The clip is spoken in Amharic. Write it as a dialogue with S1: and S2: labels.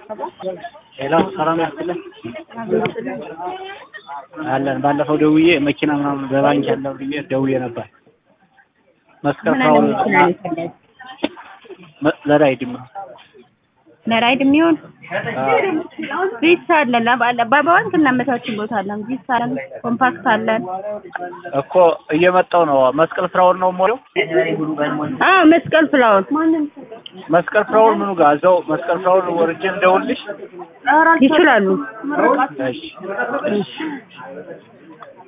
S1: ሌላው ሰላም ያስችልን አለን። ባለፈው ደውዬ መኪና ምናምን በባንክ ያለው ብዬ ደውዬ ነበር። መስቀል
S2: ምን
S1: ፍራውል
S2: አይነት መኪና ነው የፈለግህ?
S1: መ- ለራይድ ነው።
S2: ለራይድ የሚሆን
S1: አዎ።
S2: ቪትስ አለን። ለባ- በባንክ እናመቻችን ቦታ አለን። ቪትስ አለን፣ ኮምፓክት አለን።
S1: እኮ እየመጣው ነው። መስቀል ፍራውል ነው ሞለው።
S2: አዎ መስቀል ፍላወር
S1: መስቀል ፍራውል ምኑ ጋር እዛው መስቀል ፍራውል ወርጄ እንደውልሽ።
S2: ይችላሉ።
S1: እሺ